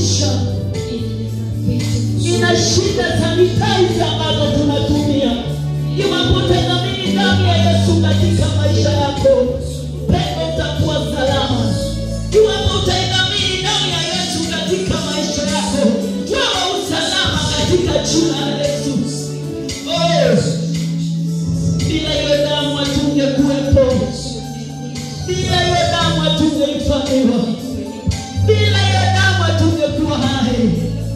kusafisha inashinda sanitizer ambazo tunatumia. Iwapo utadhamini damu ya Yesu katika maisha yako, pendo utakuwa salama. Iwapo utaidhamini damu ya Yesu katika maisha yako, wewe usalama katika jina la Yesu. Oh, bila hiyo damu hatungekuwepo, bila hiyo damu hatungehifadhiwa, bila hiyo damu hatungekuwa hai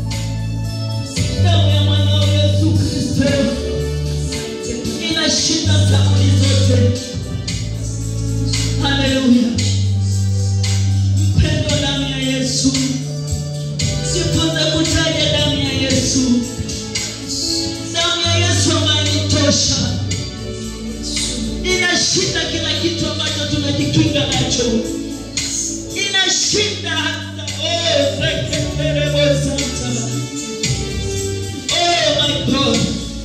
damu ya mwanao Yesu Kristo inashinda sabuni zote. Haleluya! Mpendo, damu ya Yesu, jifunze kutaja damu ya Yesu, damu ya Yesu ambayo initosha, inashinda kila kitu ambacho tunajikinga nacho, inashinda hata oh, reketerebosanta Oh my God.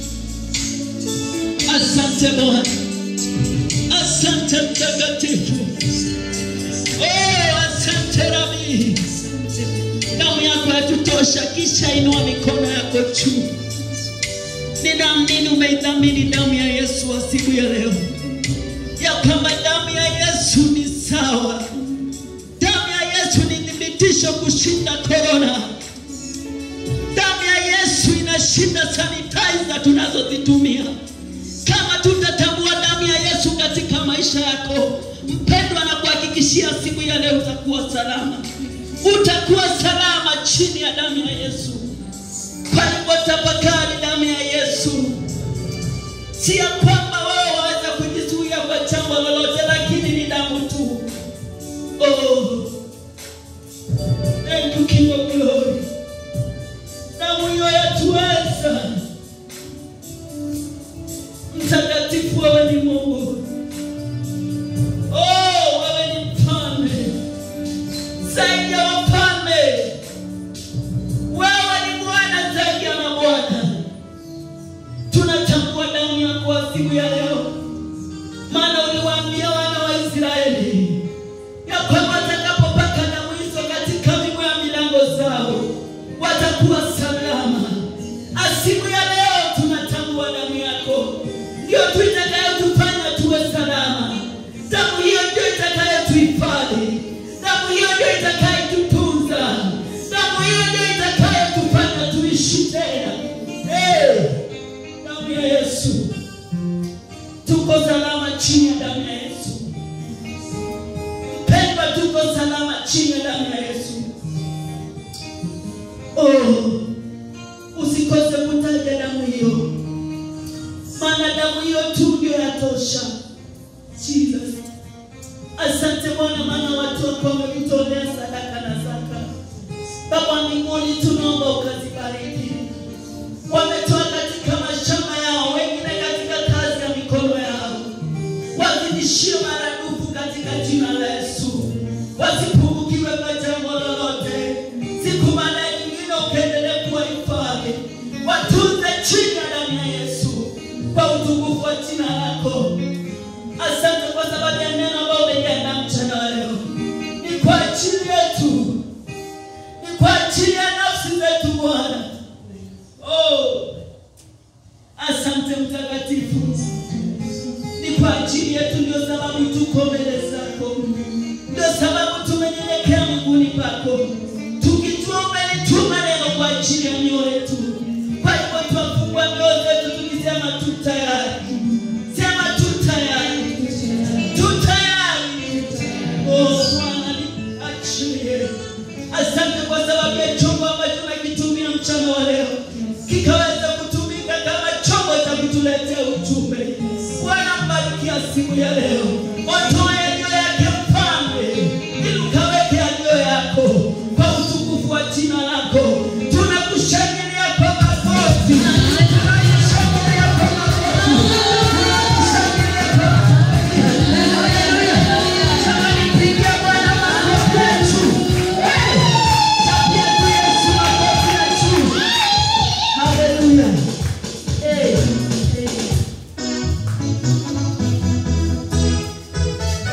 Asante Bwana. Asante mtakatifu. Oh, asante Rabi. Damu yako yatutosha, kisha inua mikono yako juu. Ninaamini umeidhamini damu ya Yesu siku ya leo, ya kwamba damu ya Yesu ni sawa. Damu ya Yesu ni thibitisho kushinda korona. Damu ya Yesu inashinda sanitizer tunazozitumia. Kama tutatambua damu ya Yesu katika maisha yako, mpendwa, na kuhakikishia siku ya leo utakuwa salama, utakuwa salama chini ya damu ya Yesu. Kwa hivyo tafakari damu ya Yesu, si ya kwamba wewe waweza kujizuia kwa jambo lolote, lakini ni damu tu. Oh, thank you King of Glory damu hiyo yatuweza. Mtakatifu, wewe ni Mungu. Oh, wewe ni mfalme zaidi ya wafalme. Wewe ni Bwana zaidi ya mabwana. Tunatambua damu yako wa siku ya leo, maana uliwaambia wana wa Israeli ya kwamba watakapopaka damu hizo katika miguu ya milango zao watakuwa salama. Asiku ya leo tunatambua damu yako ndio tu itakayotufanya tuwe salama. Damu hiyo ndio itakayotuhifadhi, damu hiyo ndio itakayotutunza, damu hiyo ndio itakayotufanya tuishi tena. Hey, damu ya Yesu, tuko salama chini ya damu ya Yesu. Mpendwa, tuko salama chini ya damu ya Yesu. Oh, usikose kutaja damu hiyo, maana damu hiyo tu ndio yatosha. Jesus, asante Bwana, maana watu wako wamekutolea sadaka na zaka. Baba mbinguni, tunaomba ukazibariki. Wametoa katika mashamba yao, wengine katika kazi ya mikono yao, wazidishiwe maradufu katika jina la Yesu, wasipungukiwe kwa jambo lolote. Siku baada ya nyingine ukaendelee kuwahifadhi, watunze chini ya damu ya Yesu kwa utukufu wa jina lako. Asante kwa sababu ya neno ambalo umeliandaa mchana wa leo, ni kwa ajili yetu, ni kwa ajili ya nafsi zetu Bwana. Oh, asante mtakatifu, ni kwa ajili yetu, ndio sababu tuko mbele zako, ndio sababu tumenyenyekea miguuni pako, tukijua umelituma neno kwa ajili ya mioyo yetu. Kwa hivyo twafungua mioyo zetu tukisema tu tayari, sema tu tayari, tu tayari. Oh Bwana, niachilie. Asante kwa sababu ya chombo ambacho nakitumia mchana wa leo kikaweza kutumika kama chombo cha kutuletea ujumbe. Bwana, mbarikia siku ya leo, otoa yaliyo yake mfalme, ili ukaweke yaliyo yako kwa utukufu wa jina lako. Tunakushangilia kwa makofi, tunakushangilia kwa makofi, tunakushangilia kwa makofi. Haleluya! Jamani, pigia Bwana makofi ya juu. Hey! Chapia tu Yesu makofi ya juu. Haleluya! Hey! Hey!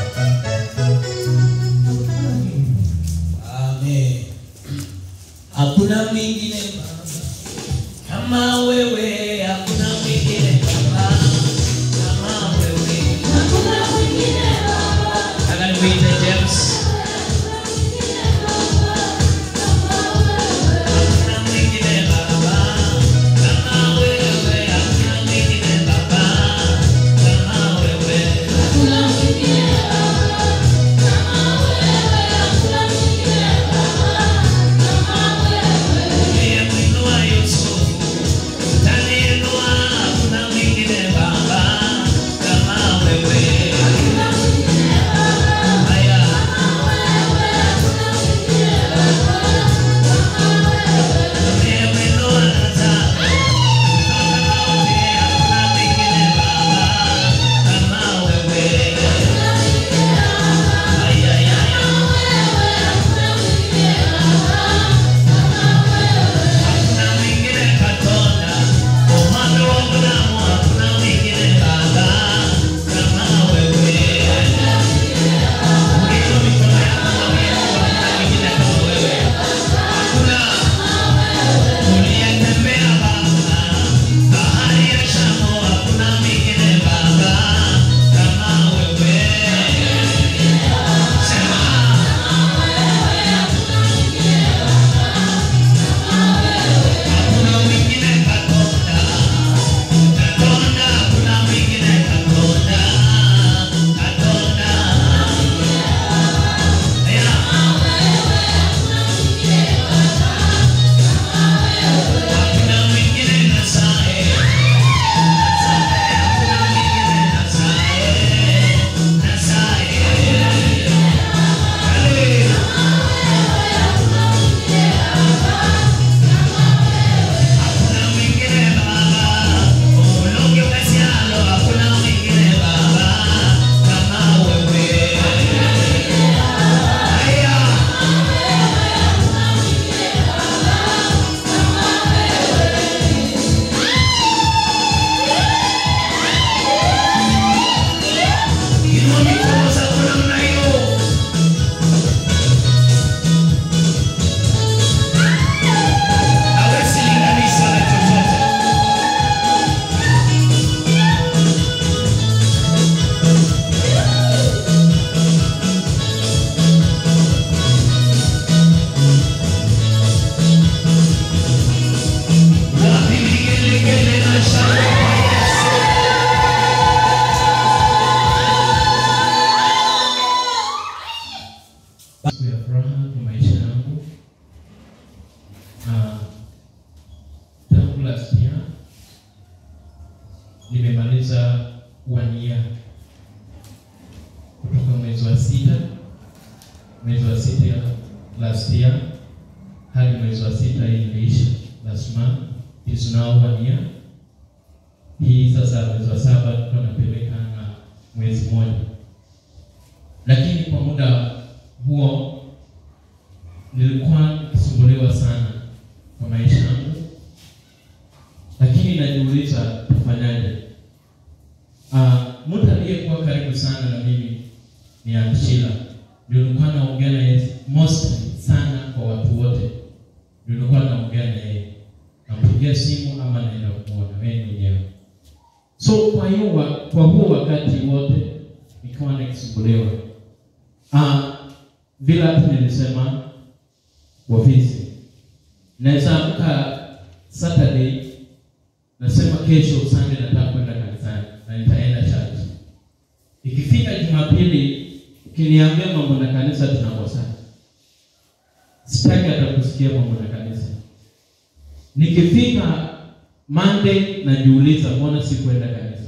one year kutoka mwezi wa sita mwezi wa sita last year hadi mwezi wa sita hii iliisha last month is now one year. Hii sasa mwezi wa saba tulikuwa napeleka na mwezi mmoja, lakini kwa muda huo nilikuwa nikisumbuliwa sana kwa maisha yangu, lakini najiuliza tufanyaje? Uh, mtu aliyekuwa karibu sana na mimi ni Aunt Sheila, ndio nilikuwa naongea na yeye mostly sana kwa watu wote, ndio nilikuwa naongea na yeye, nampigia simu ama naenda kumwona wewe mwenyewe. So kwa hiyo wa, kwa huo wakati wote nikiwa nikisumbuliwa, uh, vile hata nilisema ofisi, naweza amka Saturday nasema kesho Sunday nataka kwenda kanisani na nitaenda church. Ikifika Jumapili ukiniambia mambo na kanisa tunakosana. Sitaki hata kusikia mambo na kanisa. Nikifika Monday najiuliza mbona sikuenda kanisa.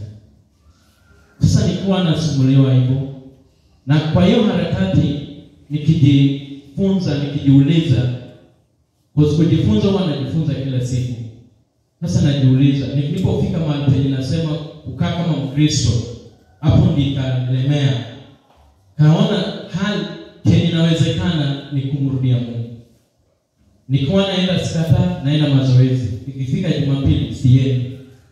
Sasa nikuwa nasumuliwa hivyo, na kwa hiyo harakati nikijifunza, nikijiuliza, kwa kujifunza huwa najifunza kila siku. Sasa najiuliza, nilipofika mahali penye nasema kukaa kama Mkristo, hapo nikanilemea, kaona hali chenye inawezekana ni kumrudia Mungu. Nikiwa naenda skata, naenda mazoezi, ikifika Jumapili siendi,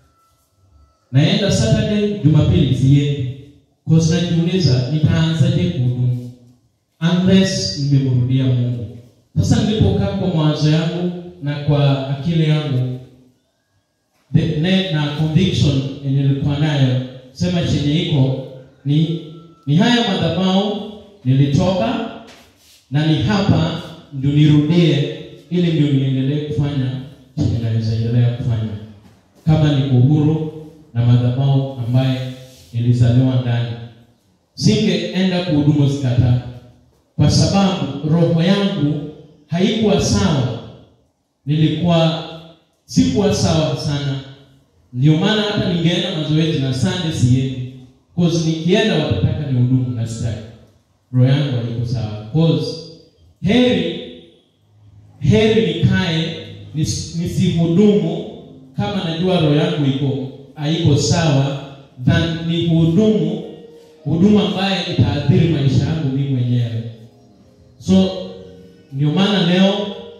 naenda Saturday, Jumapili siendi, kwa sababu najiuliza nitaanzaje kuhudumu unless nimemrudia Mungu. Sasa nilipokaa kwa mawazo yangu na kwa akili yangu the, ne, na conviction yenye nilikuwa nayo sema chenye iko ni ni haya madhabahu nilitoka na ni hapa ndio nirudie ili ndio niendelee kufanya chenye naweza endelea kufanya kama ni uhuru na madhabahu ambaye nilizaliwa ndani singeenda kuhudumu zikata kwa sababu roho yangu haikuwa sawa nilikuwa sikuwa sawa sana ndio maana hata ningeenda mazoezi na Sunday siendi cause nikienda watataka ni hudumu na sitaki roho yangu haiko sawa cause heri heri nikae nis, nisihudumu kama najua roho yangu iko haiko sawa than ni hudumu huduma ambaye itaathiri maisha yangu mimi mwenyewe so ndio maana leo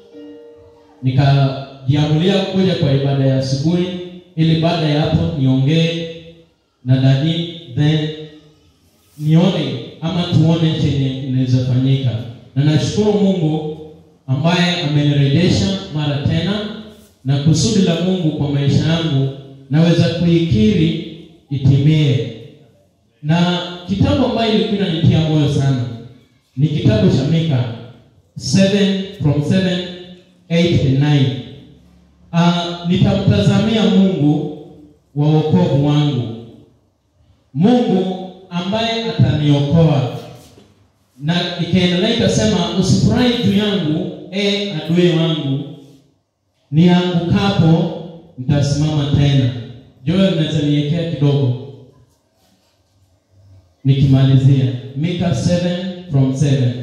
nikajiamulia kuja kwa ibada ya asubuhi ili baada ya hapo niongee na dadi then nione ama tuone chenye inaweza fanyika na nashukuru mungu ambaye amenirejesha mara tena na kusudi la mungu kwa maisha yangu naweza kuikiri itimie na kitabu ambayo ilikuwa inanitia moyo sana ni kitabu cha mika 7 from 7 8 and 9 uh, nitamtazamia mungu wa wokovu wangu mungu ambaye ataniokoa na ikaendelea ikasema usifurahi juu yangu e adui wangu niangukapo nitasimama tena joel nazaniekea kidogo nikimalizia mika 7 from 7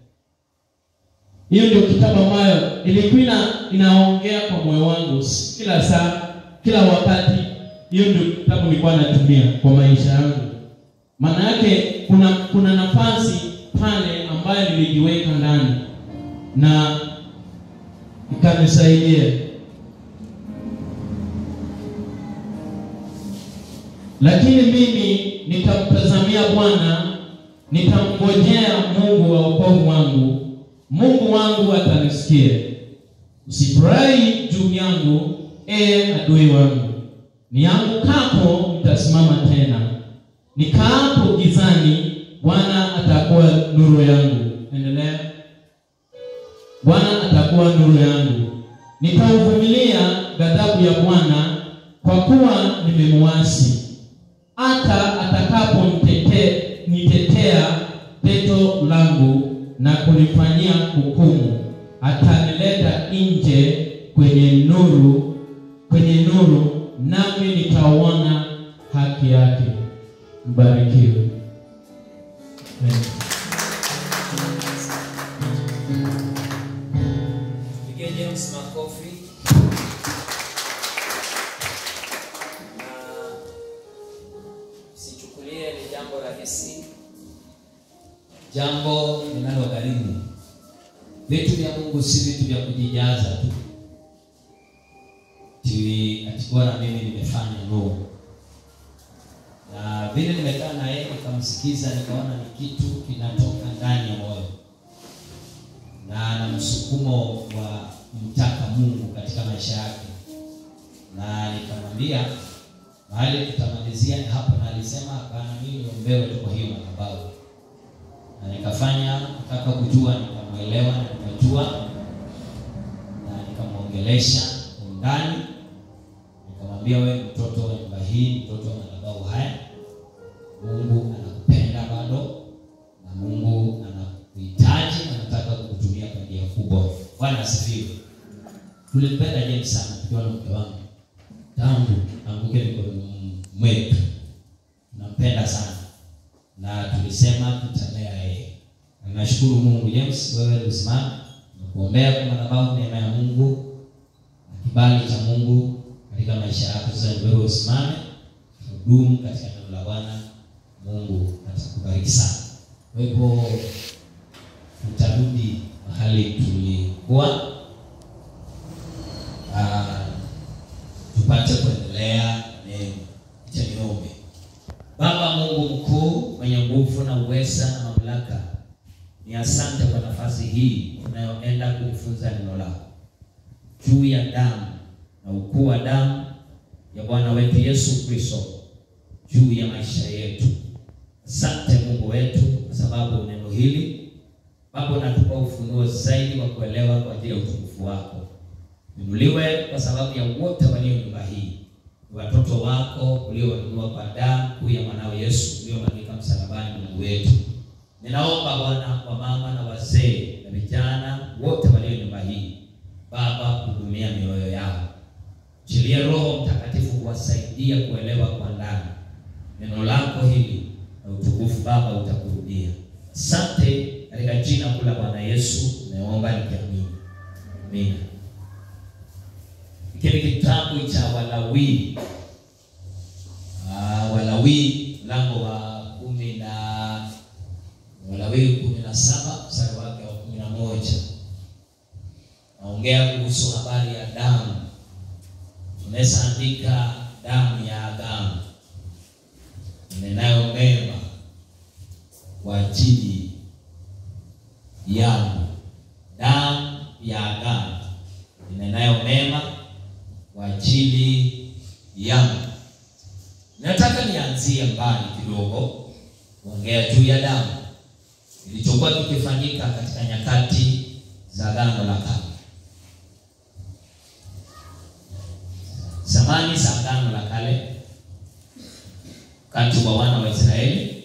hiyo ndio kitabu ambayo ilikuwa ina, inaongea kwa moyo wangu kila saa kila wakati hiyo ndio kitabu nilikuwa natumia kwa maisha yangu maana yake kuna kuna nafasi pale ambayo nilijiweka ndani na ikanisaidia lakini mimi nitamtazamia bwana nitamngojea mungu wa wokovu wangu mungu wangu atanisikia usifurahi juu yangu ee adui wangu niangukapo nitasimama tena nikaapo gizani bwana atakuwa nuru yangu endelea bwana atakuwa nuru yangu nitauvumilia ghadhabu ya bwana kwa kuwa nimemuasi hata atakapo nitetea teto langu na kunifanyia hukumu atanileta nje kwenye nuru kwenye nuru nami nitauona haki yake Mbarikiwe. Amen. Pigie James makofi. Na sichukulie ni jambo rahisi, jambo linalogharimu. Vitu vya Mungu si vitu vya kujijaza tu, tiwi atikuwa na mimi nimefanya no. Na vile nimekaa na yeye nikamsikiza, nikaona ni kitu kinatoka ndani ya moyo na ana msukumo wa kumtaka Mungu katika maisha yake, na nikamwambia mahali tutamalizia ni hapo, na alisema hapana, mimi niombewe tu kwa hiyo madhabahu, na nikafanya nataka kujua, nikamwelewa na nikajua, na nikamwongelesha kwa undani, nikamwambia wewe mtoto wa nyumba hii, mtoto wa madhabahu haya, Mungu anakupenda bado na Mungu anakuhitaji na anataka kukutumia kwa njia kubwa. Bwana asifiwe. Tulimpenda James sana tukiwa na mke wangu tangu anguke mikononi mwetu, tunampenda sana na tulisema tutalea yeye. Na Nashukuru Mungu. James, wewe usimame na kuombea kwa madhabahu, neema ya Mungu na kibali cha Mungu katika maisha yako. Sasa ni wewe usimame, hudumu katika neno la Bwana. Mungu atakubariki sana. Kwa hivyo tutarudi mahali tulikuwa, Ah, tupate kuendelea neno cha niombe. Baba Mungu mkuu mwenye nguvu na uweza na mamlaka, ni asante kwa nafasi hii unayoenda kujifunza neno lako juu ya damu na ukuu wa damu ya Bwana wetu Yesu Kristo juu ya maisha yetu. Asante Mungu wetu kwa sababu neno hili Baba unatupa ufunuo zaidi wa kuelewa kwa ajili ya utukufu wako. Inuliwe kwa sababu ya wote walio nyumba hii, ni watoto wako uliowanunua kwa damu kuu ya mwanao Yesu uliomwagika msalabani, Mungu wetu. Ninaomba Bwana kwa mama na wazee na vijana wote walio nyumba hii, Baba hudumia mioyo yao, chilie Roho Mtakatifu kuwasaidia kuelewa kwa ndani neno lako hili na utukufu Baba utakurudia. Asante katika jina kuu la Bwana Yesu nimeomba nikiamini, amina. Hiki ni kitabu cha Walawi, Ah, Walawi mlango wa kumi na Walawi kumi na saba mstari wake wa kumi na moja naongea kuhusu habari ya damu. Unaweza andika damu ya agano inenayo mema kwa ajili yangu, damu ya agano inenayo mema kwa ajili yangu. Nataka nianzie mbali kidogo kuongea juu ya damu kilichokuwa kikifanyika katika nyakati za agano la kale, zamani za agano la kale wakati wa wana wa Israeli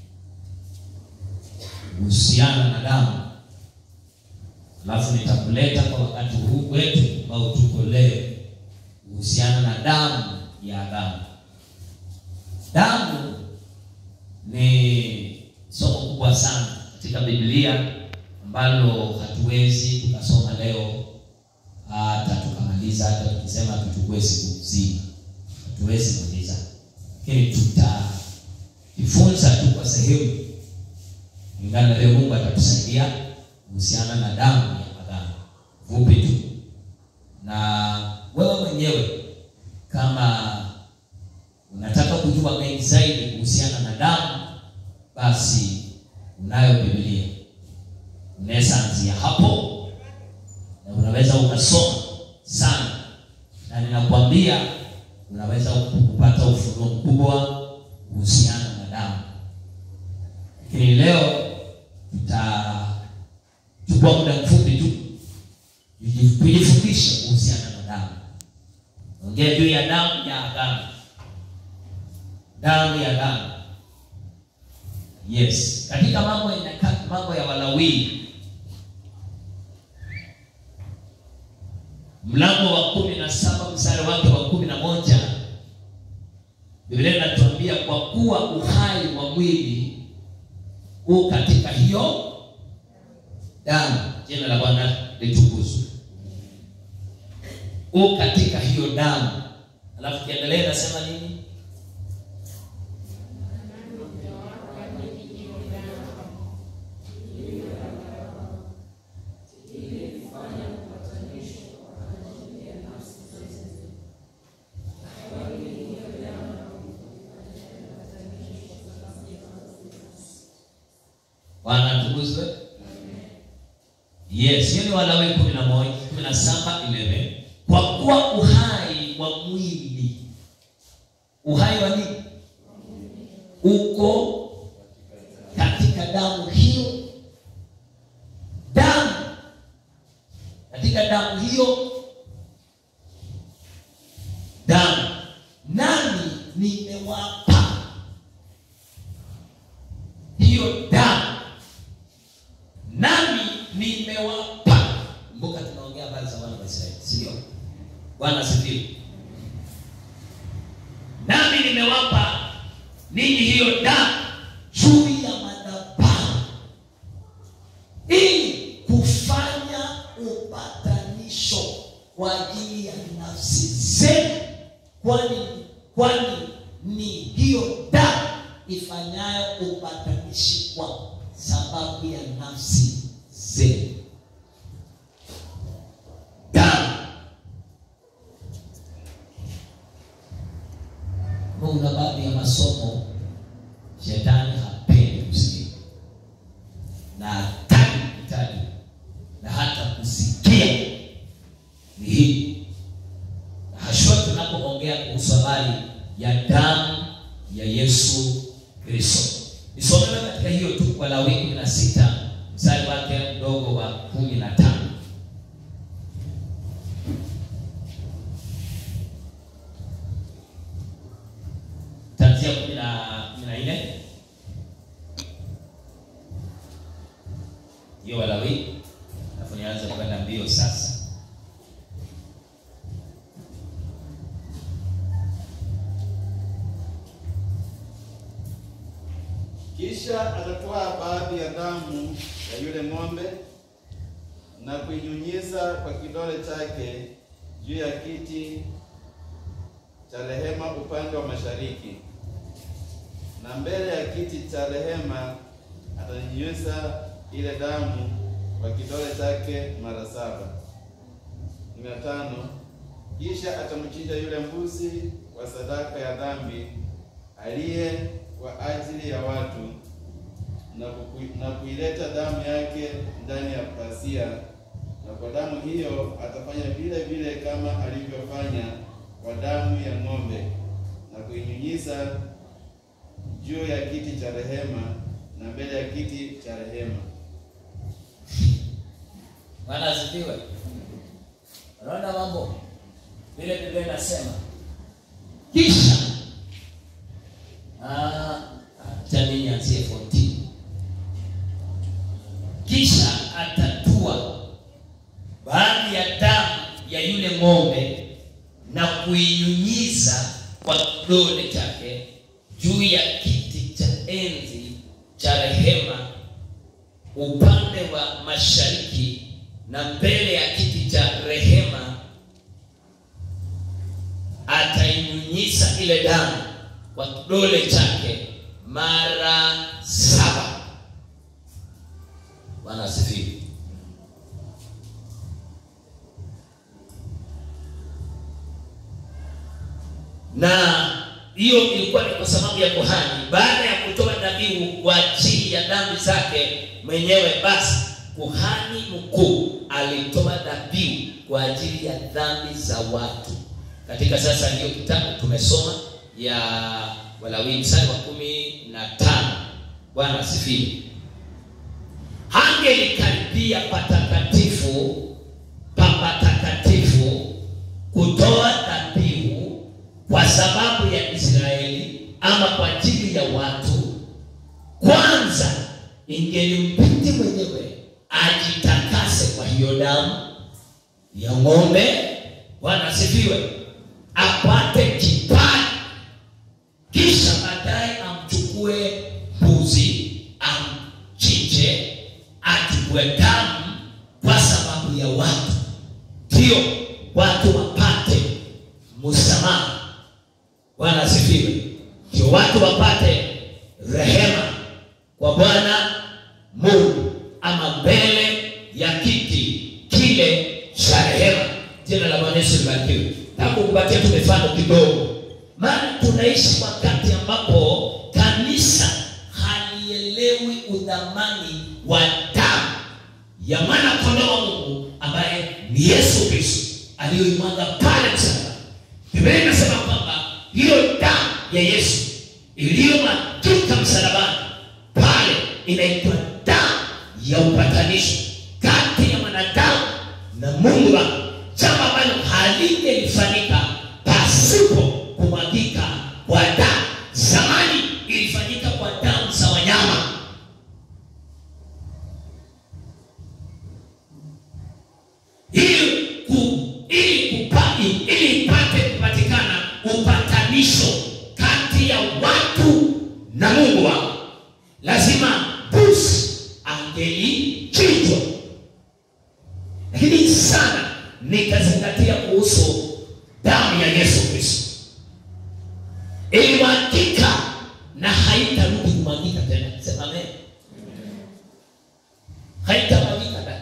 kuhusiana na damu. Alafu nitakuleta kwa wakati huu wetu ambao tuko leo kuhusiana na damu ya agano. Damu ni somo kubwa sana katika Biblia ambalo hatuwezi tukasoma leo hata tukamaliza, hata tukisema tuchukue siku nzima hatuwezi maliza lakini tutajifunza tu kwa sehemu kulingana na leo. Mungu atatusaidia kuhusiana na damu ya agano, fupi tu. Na wewe mwenyewe kama unataka kujua mengi zaidi kuhusiana na damu, basi unayo Biblia, unaweza anzia hapo na unaweza ukasoma sana, na ninakwambia unaweza kupata ufunuo mkubwa kuhusiana na damu. Lakini leo tutachukua muda mfupi tu tujifundishe kuhusiana na damu. Ongea juu ya damu ya agano, damu ya agano. Yes, katika mambo ya Nyakati, mambo ya Walawi mlango wa kumi na saba mstari wake wa kumi na moja biblia inatuambia kwa kuwa uhai wa mwili u katika hiyo damu jina la bwana litukuzwe u katika hiyo damu alafu kiendelea inasema nini bwana tukuzwe yes hiyo ni walawi kumi na moja kumi na saba eleven kwa kuwa uhai wa mwili uhai wa nini uko katika damu hiyo damu katika damu hiyo damu nami nimewapa hiyo damu nami nimewapa kumbuka tunaongea habari za wana wa israeli sindio bwana asifiwe nami nimewapa ninyi hiyo damu juu ya madhabahu ili kufanya upatanisho kwa ajili ya nafsi zenu kwani kwani ni hiyo damu ifanyayo upatanishi kwa sababu ya nafsi zenu damu kuna baadhi ya masomo shetani hapendi kusikia na hataki kutaja na hata kusikia ni hii hashua tunapoongea kuhusu habari ya damu ya yesu kristo nisomewe katika hiyo tu kwa lawi kumi na sita mstari wake mdogo wa kumi na tano tanzia kumi na kumi na nne hiyo walawi alafu nianze kwenda mbio sasa Kisha atatoa baadhi ya damu ya yule ng'ombe na kuinyunyiza kwa kidole chake juu ya kiti cha rehema upande wa mashariki, na mbele ya kiti cha rehema atanyunyiza ile damu kwa kidole chake mara saba. kumi na tano. Kisha atamchinja yule mbuzi wa sadaka ya dhambi aliye kwa ajili ya watu na, kuku, na kuileta damu yake ndani ya pasia, na kwa damu hiyo atafanya vile vile kama alivyofanya kwa damu ya ng'ombe, na kuinyunyiza juu ya kiti cha rehema na mbele ya kiti cha rehema. bwana asifiwe unaona mambo vile biblia inasema kisha Ah, acha mimi nianzie 14 kisha atatua baadhi ya damu ya yule ng'ombe na kuinyunyiza kwa kidole chake juu ya kiti cha enzi cha rehema upande wa mashariki na mbele ya kiti cha rehema atainyunyiza ile damu kwa kidole chake mara saba bwana asifiwe na hiyo ilikuwa ni kwa sababu ya kuhani baada ya kutoa dhabihu kwa ajili ya dhambi zake mwenyewe basi kuhani mkuu alitoa dhabihu kwa ajili ya dhambi za watu katika sasa hiyo kitabu tumesoma ya walawi mstari wa kumi na tano bwana asifiwe hangelikaribia patakatifu pa patakatifu kutoa dhabihu kwa sababu ya israeli ama kwa ajili ya watu kwanza ingelimpiti mwenyewe ajitakase kwa hiyo damu ya ng'ombe bwana asifiwe apate kibali watu wapate rehema kwa bwana mungu ama mbele ya kiti kile cha rehema jina la bwana yesu libarikiwe tangu kupatia tu mifano kidogo maana tunaishi wakati ambapo kanisa halielewi udhamani wa damu ya mwana kondoo wa mungu ambaye ni yesu kristo aliyoimwaga pale msalaba biblia inasema kwamba hiyo damu ya yesu iliyomwagika msalabani pale inaitwa damu ya upatanisho kati ya mwanadamu na mungu wake jambo ambalo halingelifanyika pasipo kumwagika kwa damu zamani ilifanyika kwa damu za wanyama ili ku, ili kupati ili ipate kupatikana upatanisho kati ya watu na mungu wao lazima busi angelichinjwa lakini sana nikazingatia kuhusu damu ya yesu kristo ilimwagika na haitarudi kumwagika tena sema amen haitamwagika dada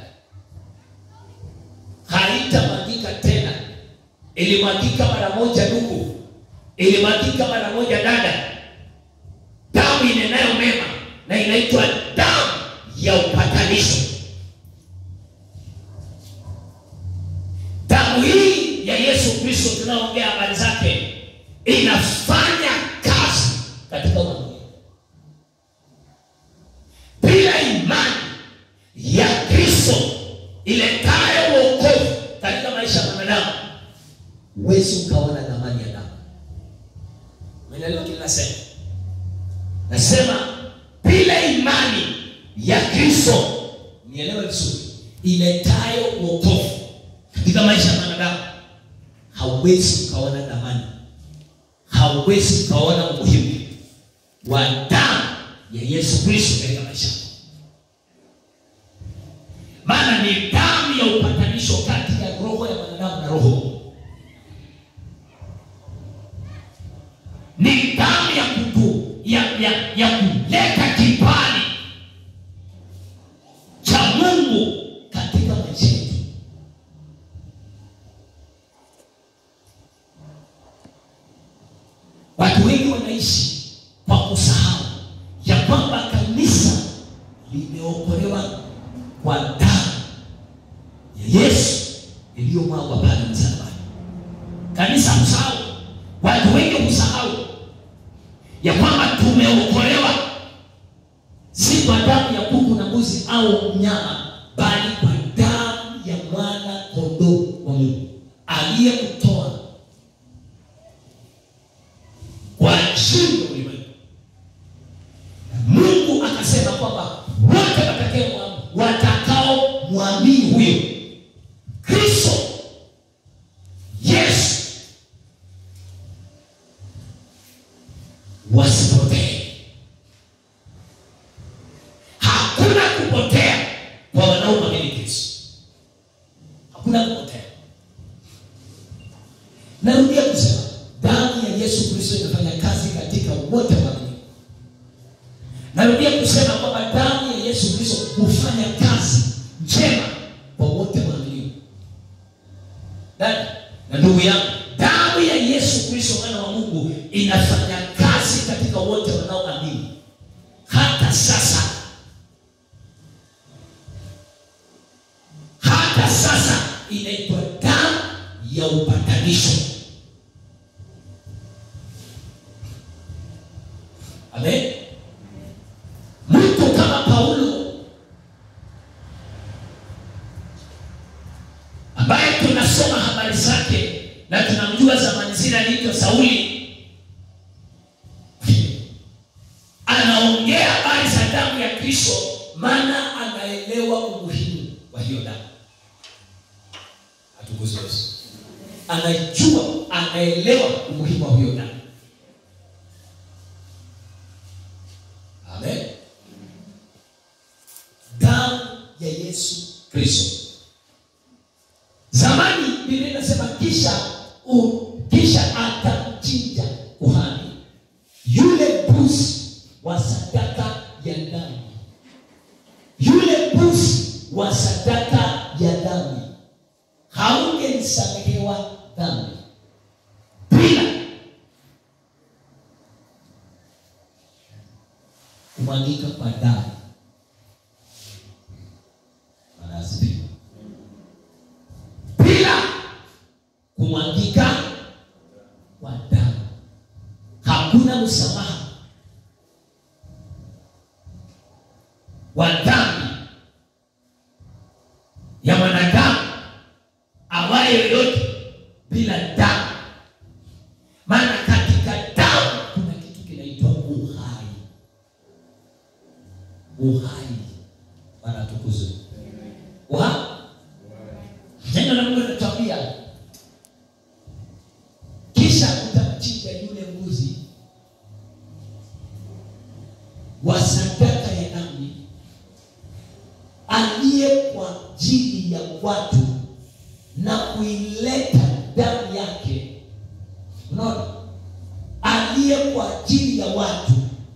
haitamwagika tena ilimwagika mara moja ndugu ilimwagika mara moja dada damu inenayo mema na inaitwa damu ya upatanisho damu hii ya yesu kristo tunaoongea habari zake inafanya kazi katika ulimwengu bila imani ya kristo iletayo wokovu katika maisha ya mwanadamu huwezi ukaona dhamani ya damu umeelewa kile nasema nasema bila imani ya kristo nielewe vizuri iletayo wokovu katika maisha ya mwanadamu hauwezi ukaona dhamani hauwezi ukaona umuhimu wa damu ya yesu kristo katika maisha yako maana ni damu ya upatanisho kati ya roho ya mwanadamu na roho ni damu ya kutu ya, ya, ya kuleta kibali cha mungu katika maisha yetu watu wengi wanaishi kwa kusahau ya kwamba kanisa limeokolewa kwa damu ya yesu iliyomwagwa pale msalabani kanisa husahau watu wengi husahau ya kwamba tumeokolewa si kwa damu ya kuku na mbuzi au mnyama bali kwa damu ya mwana kondoo wa mungu aliyekutoa kwa ajili ya ulimwengu Na mungu akasema kwamba wote watakao watakao mwamini huyo kristo yesu wasipotee hakuna kupotea kwa wanaomwamini kristo hakuna kupotea narudia kusema damu ya yesu kristo inafanya kazi katika wote waamini narudia kusema kwamba damu ya yesu kristo hufanya kazi njema kwa wote waaminio dada na ndugu yangu damu ya yesu kristo mwana wa mungu inafanya kazi katika wote wanaoamini hata sasa hata sasa inaitwa damu ya upatanisho amen mtu kama paulo ambaye tunasoma habari zake na tunamjua zamani zile aliitwa sauli anaongea habari za damu ya kristo maana anaelewa umuhimu wa hiyo damu Atukuzwe Yesu. anajua anaelewa umuhimu wa hiyo damu amen damu ya yesu kristo zamani biblia inasema kisha u, kisha atamchinja kuhani yule mbuzi wa sadaka ya dhambi yule mbuzi wa sadaka ya dhambi haungenisamehewa dhambi bila kumwagika kwa damu Bwana asifiwe. bila kumwagika kwa damu hakuna msamaha wa dhambi ya mwanadamu awaye yoyote bila damu maana katika damu kuna kitu kinaitwa uhai uhai bana tukuzwe uhai neno la mungu linatuambia kisha utamchinja yule mbuzi wa sadaka ya dhambi aliye kwa ajili ya watu na kuileta damu yake unaona aliye kwa ajili ya watu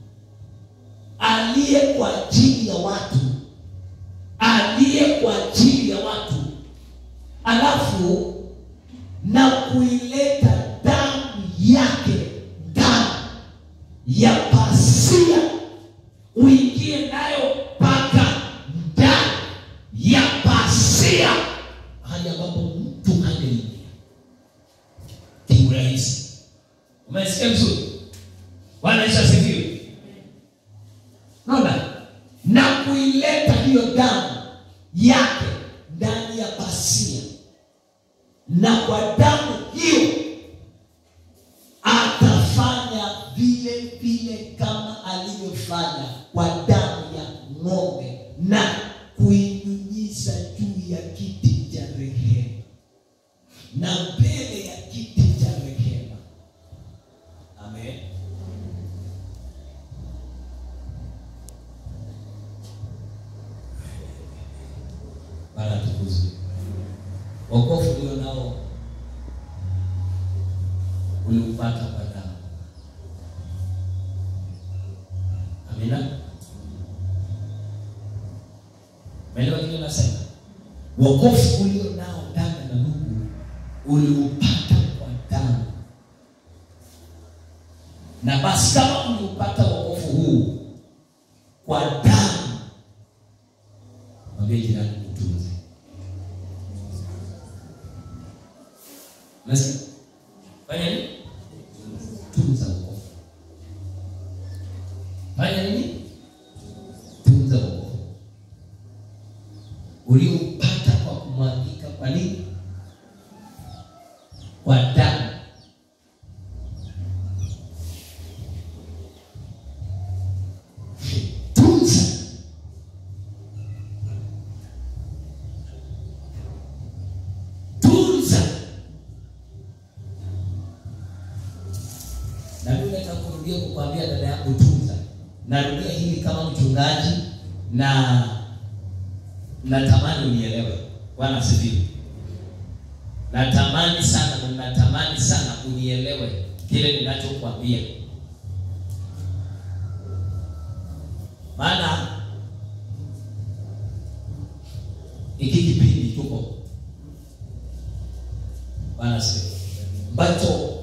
aliye kwa ajili ya watu aliye kwa ajili ya watu alafu na kuileta damu yake damu ya pasia uingie nayo mpaka ndani ya pasia hali ambapo mtu angeingia kiurahisi umesikia vizuri bwana yesu asifiwe naona na kuileta hiyo damu yake ndani ya pasia na kwa damu hiyo atafanya vile vile kama alivyofanya kwa damu ya ng'ombe na kuinyunyiza juu ya kiti cha rehema na mbele ya kiti cha rehema amen bana tukuzwe wokovu ulio nao uliupata kwa damu amina maelewa kile nasema wokovu ulio nao dada na ndugu uliupata kwa damu na basi kama uliupata wokovu huu kwa damu mwambie jirani utunze Nasikia? Fanya nini? Tunza wokovu. Fanya nini? Tunza wokovu. Ulioupata kwa kumwagika kwa nini? Kwa damu. Tunza. Tunza. na mimi nataka kurudia kukwambia dada yangu tunza narudia hili kama mchungaji na natamani unielewe bwana asifiwe natamani sana na natamani sana unielewe kile ninachokwambia maana hiki kipindi tuko bwana asifiwe ambacho